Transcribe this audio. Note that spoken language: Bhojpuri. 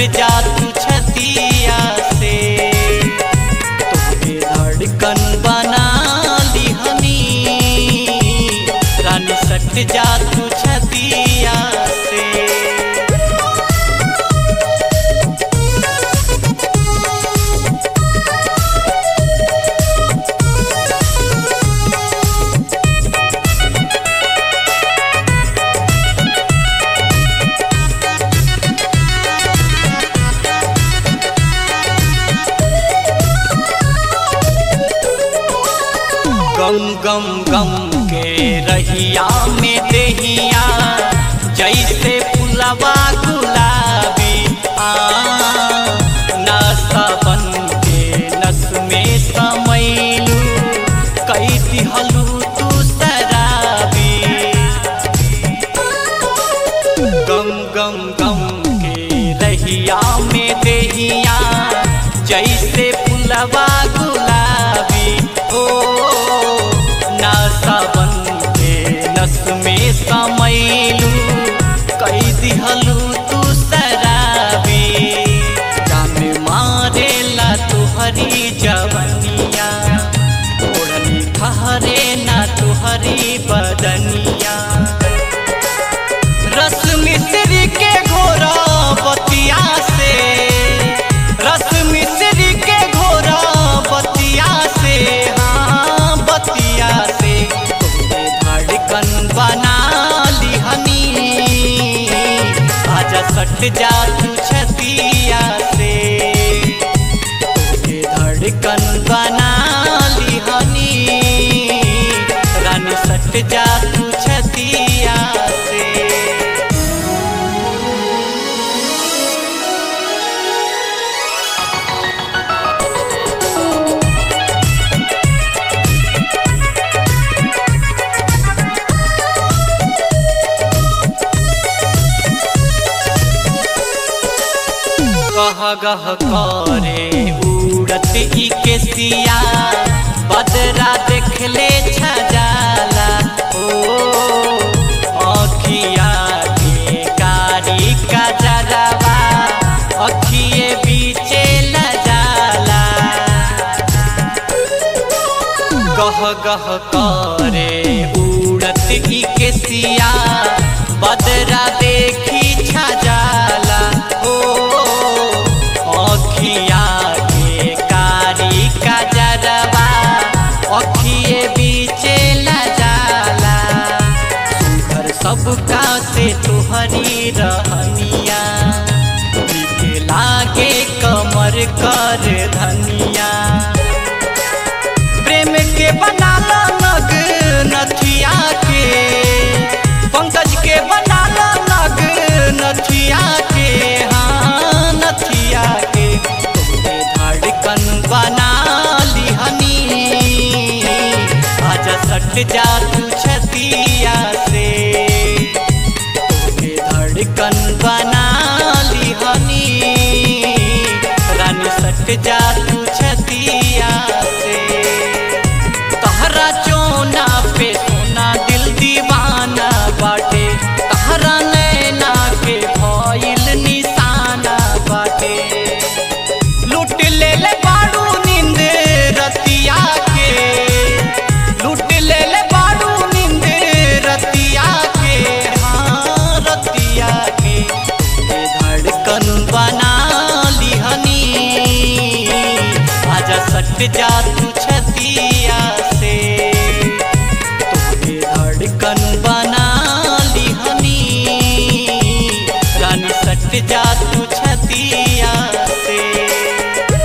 जा तू छतिया से तुझे धड़कन बना लिहनी रानी सट जा तू छतिया से गम गम गम के रहिया में देहिया जैसे फुलवा गुलाबी आ नशा बन के नस में समैलू कई दिहलू तू शराबी गम गम गम के रहिया में देहिया जैसे फुलवा गुलाबी ओ नशा बन के नस में समैलू कई दिहलू तू शराबी जान मारेला तुहरी जवनिया ओढ़नी ठहरे ना तुहरी बदनिया रस मिश्री के घोरा बतिया से रस मिश्री के घोरा बतिया से हाँ बतिया से तुमने धड़कन बना लिहनी आजा सट जा तू छतिया से तुझे धड़कन बना लिहनी रानी सट जा तू छतिया से गह गह करे उड़त ई केसिया बदरा देखले छजाला ओ अखिया के कारी का जरवा अखिए बीचे लजाला गह गह करे उड़त ई केसिया बदरा देखी छजाला ओ अखिया के कारी का जरवा अखिए बीचे लजाला सुघर सबका से तुहरी रहनिया नीके लागे कमर कर धनिया प्रेम के बनाला नग नथिया के पंकज के बनाला नग नथिया के हाँ नथिया के तुमने धड़कन बना लिहनी आजा सट जा तू छतिया से तुमने धड़कन बना लिहनी रानी सट जा तू छतिया से तहरा चोना पे सोना दिल दीवाना बाटे तहरा नैना के भइल निशाना बाटे लूट ले ले बाड़ू नींद रतिया के लूट ले ले बाड़ू नींद रतिया के हाँ रतिया के ये धड़कन बना लिहनी आजा सट जा